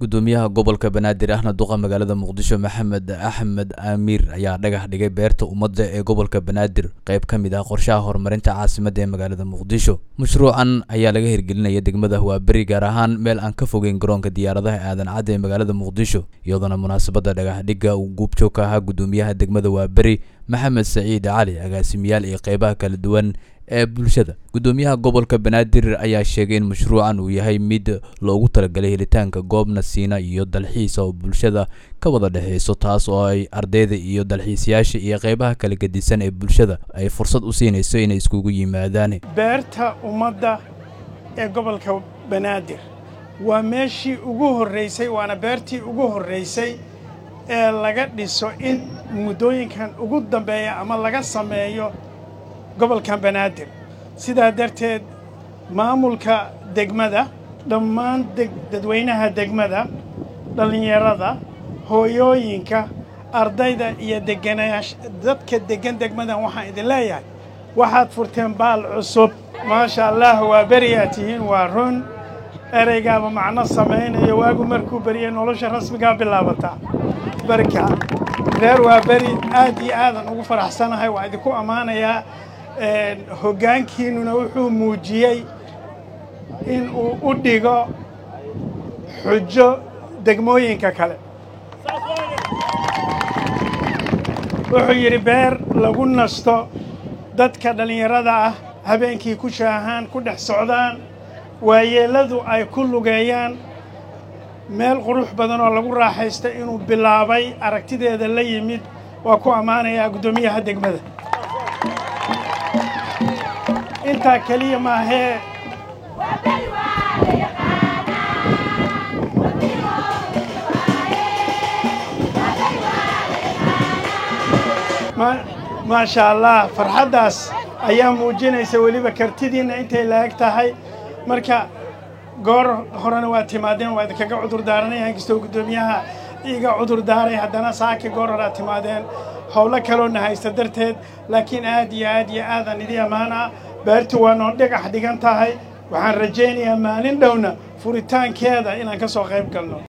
gudoomiyaha gobolka banaadir ahna duqa magaalada muqdisho maxamed axmed amiir ayaa dhagax dhigay beerta ummadda ee gobolka banaadir qayb ka mid ah qorshaha horumarinta caasimadda ee magaalada muqdisho mashruucan ayaa laga hirgelinaya degmada waaberi gaar ahaan meel aan ka fogeyn garoonka diyaaradaha aadan cadde ee magaalada muqdisho iyadoona munaasabadda dhagax dhigga uu guubjoog ka ahaa gudoomiyaha degmada waaberi maxamed saciid cali agaasimiyaal iyo qeybaha kala duwan ee bulshada gudoomiyaha gobolka banaadir ayaa sheegay in mashruucan uu yahay mid loogu talagalay helitaanka goob nasiina iyo dalxiis oo bulshada ka wada dhexeyso taas oo ay ardayda iyo dalxiisayaasha iyo qeybaha kala gedisan ee bulshada ay fursad u siinayso inay iskugu yimaadaan beerta ummadda ee gobolka banaadir waa meeshii ugu horraysay waana beertii ugu horraysay ee laga dhiso in muddooyinkan ugu dambeeya ama laga sameeyo gobolkan banaadir sidaa darteed maamulka degmada dhammaan dadweynaha degmada dhallinyarada hooyooyinka ardayda iyo deganaayaasha dadka deggan degmadan waxaan idin leeyahay waxaad furteen baal cusub maasha allah waa beriyaa tihiin waa run ereygaaba macno samaynayo waagu markuu beriyay nolosha rasmigaa bilaabataa barka reer waa beri aad iyo aadan ugu faraxsanahay waa idinku ammaanayaa hoggaankiinnuna wuxuu muujiyey in uu u dhigo xujo degmooyinka kale wuxuu yidhi beer lagu nasto dadka dhallinyarada ah habeenkii ku shaahaan ku dhex socdaan waayeelladu ay ku lugeeyaan meel qurux badan oo lagu raaxaysta inuu bilaabay aragtideeda la yimid waa ku ammaanayaa guddoomiyaha degmada intaa keliya maahee maasha allah farxaddaas ayaa muujinaysa weliba kartidiinna intay laeg tahay marka goor horena waa timaadeen waa idinkaga cudur daaranaya inkastoo guddoomiyaha iga cudur daaray haddana saaki goor horaa timaadeen howlo kaloona haysta darteed laakiin aad iyo aad iyo aadan idii ammaan ah beertu waa noo dhagax dhigan tahay waxaan rajaynayaa maalin dhowna furitaankeeda inaan ka soo qayb galno